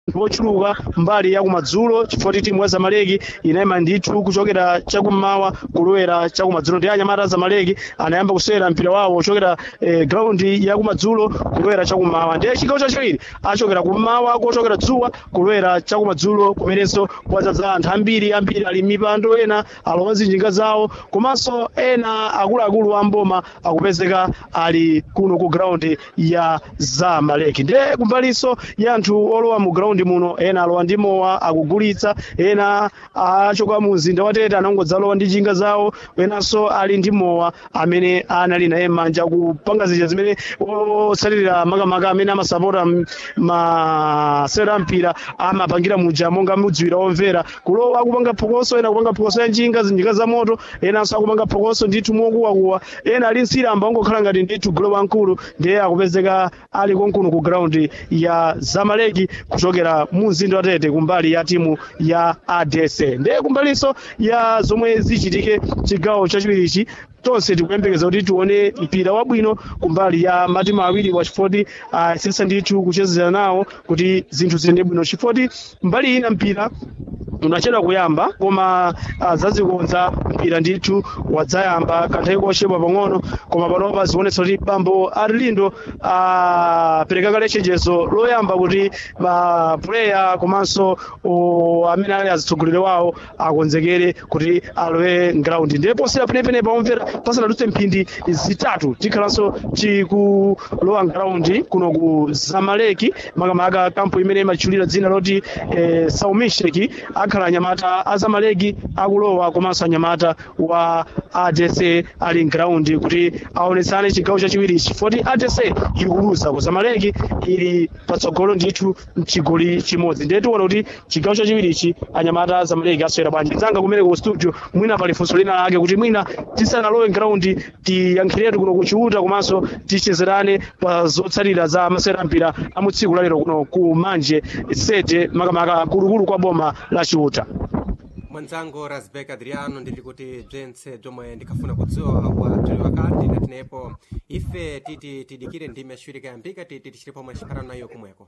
wochuluka mbali ya kumadzulo chifukwa kuti timu ya zamaleki inayima ndithu kuchokera chakummawa kulowera chakumadzulo ndi anyamata a zamaleki anayamba kusewera mpira wawo kuchokera eh, graundi ya kumadzulo kulowera chakummawa ndiye chigawo chachiwiri achokera kummawa kuchokera dzuwa kulowera chakumadzulo kumenenso kwadzaza anthu ambiri ambiri ali mipando ena alowa zinjinga zawo komanso ena akuluakulu a mboma akupezeka ali kuno ku graundi ya zamaleki ndiye kumbalinso ya anthu olowa mu graundi muno ena alowa ndi mowa akugulitsa ena achoka mu mzinda wa tete anangodzalowa ndi njinga zawo enanso ali ndi mowa amene anali naye manja kupanga zija zimene osalirira makamaka amene amasapota m- masewera mpira amapangira muja monga mudziwira omvera kulowa akupanga phokoso ena akupanga phokoso ya njinga zinjinga za moto enanso akupanga phokoso ndithu mokuwakuwa ena ali nsiramba ongokhala ngati ndithu golo wankulu ndiye akupezeka ali konkuno ku graundi ya zamaleki kuchokera mu mzinda wa tete kumbali ya timu ya adc ndiye kumbalinso ya zomwe zichitike chigawo chachiwirichi tonse tikuyembekeza kuti tione mpira wabwino kumbali ya matimu awiri wa chifoti asesa ndithu kuchezera nawo kuti zinthu ziyende bwino chifoti mbali ina mpira unachedwa kuyamba koma uh, zazikonza mpira ndithu wadzayamba kanthawi kochepa pang'ono koma panopa zikuonetsa kuti bambo arlindo apereka kale chenjezo loyamba kuti mapuleya komanso uh, amene ali azitsogoleri wawo akonzekere kuti alowe mgraundi ndiye posera penepene paomvera pasanadutse mphindi zitatu tikhalanso tikulowa mgraundi kuno ku zamaleki makamaka kampu imene imatchulira dzina loti eh, saumisheki akhala anyamata a zamaleki akulowa komanso anyamata wa adc ali mgraundi kuti aonetsane chigawo chachiwiri chifoti adc ikuluza ku zamaleki ili patsogolo ndithu mchigoli chimodzi ndiye tiona kuti chigawo chachiwirichi anyamata a zamaleki aswera bwanji dzanga kumene ku studio mwina pali funso lina lake kuti mwina tisanalowe mgraundi tiyankhiretu kuno kuchiuta komanso tichezerane pa zotsatira za masewera mpira a mu tsiku lalero kuno ku manje sete makamaka kulukulu kwa boma la chiuta mwanzangu rasbek adriano ndili kuti bzentse bzomwe ndikafuna kudziwa watuli wakati natinepo ife titi tidikire ndime yaciwiri kayambika titi tichili pomwe chikhalano nayo kumweko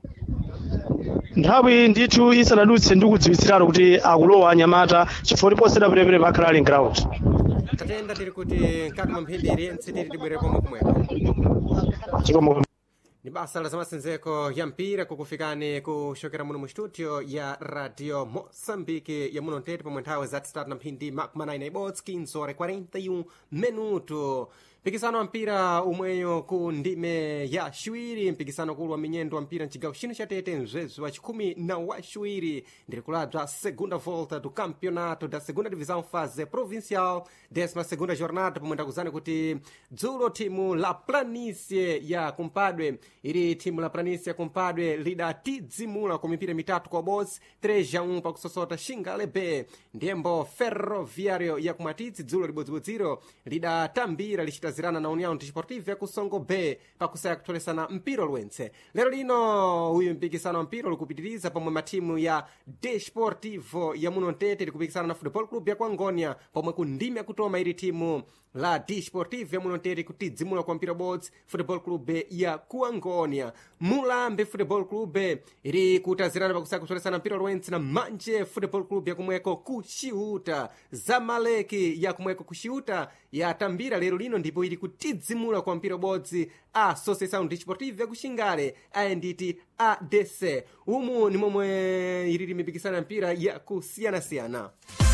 nthawi ndithu isanadutse ndikudziwitsiratu kuti akulowa anyamata chifukwa posera perepere pakhala ali mground tatenda tili kuti mkati mwa mphindi iliyentse titi tibwere pomwe kumweko chikomo ni basa la zamasenzeko ya mpira kukufikani kuchokera muno mu studio ya radio moçambique ya muno ntete pomwe nthawi zati zitatu na mphindi makumi anayi na ibodzi 15 ore 41 minuto mpikisano wa mpira umweyo ku ndime ya ciwiri mpikisano ukulu wa minyendo wa mpira mcigawo chino cha tete mzwezi wa chikhumi na wa ciwiri ndiri kulabza segunda volta do campeonato da segunda divisão fase provincial décima segunda jornada pomwe ndakuzani kuti dzulo timu la planície ya kumpadwe ili timu la planície ya kumpadwe lidatidzimula ku mipira mitatu kwa bosi 3 a 1 pakusosota xingalebe ndiyembo ferroviário ya kumwatidzi dzulo libodzibodziro lidatambira lichitazirana na união desportiva ya kusongo b pakusaya kutholesana mpiro lwentse lero lino uyu mpikisano wa mpiro likupitiriza pomwe matimu ya desportivo ya muno ntete likupikisana na football club ya kuangonia pomwe ku ndime yakutoma ili timu la desportivo ya muno ntete kutidzimula kwa mpira bots football club ya kuangonia mulambe football club ili kutazirana pakusaya kutholesana mpiro lwentse na manje football club yakumweko kuxiuta zamaleki yakumweko kuxiuta yatambira lero lino ndipo ili kutidzimula kwa mpira bodzi a associação desportiva yakuxingale ayenditi adc umu ni momwe ilili mipikisano ya mpira ya kusiyanasiyana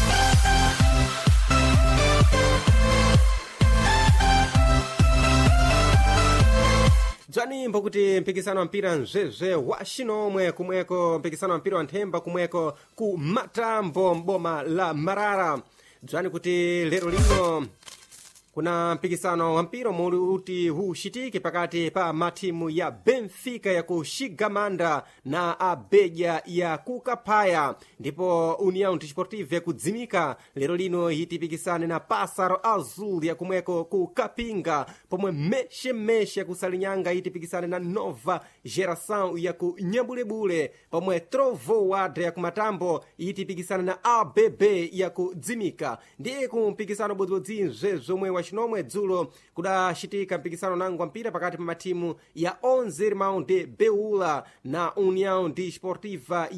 dzwanimbo kuti mpikisano wa mpira mzwezwe wa xinomwe kumweko mpikisano wa mpira wa nthemba kumweko ku matambo mboma la marara dzwani kuti lero lino kuna mpikisano wa mpira umwe uti uxitike pakati pa matimu ya benfica ya ku xigamanda na abeja ya ku kaphaya ndipo união desportiva yakudzimika lero lino itipikisane na passaro azul yakumweko ku kapinga pomwe mexemexi yakusalinyanga itipikisane na nova geração yaku nyambulebule pomwe trovoada yakumatambo itipikisane na abb yakudzimika ndiye ku mpikisano bodzibodzi zomwe wa chinomwe dzulo kudachitika mpikisano nangwa mpira pakati pa matimu ya 11 irmão de beula na união desportiva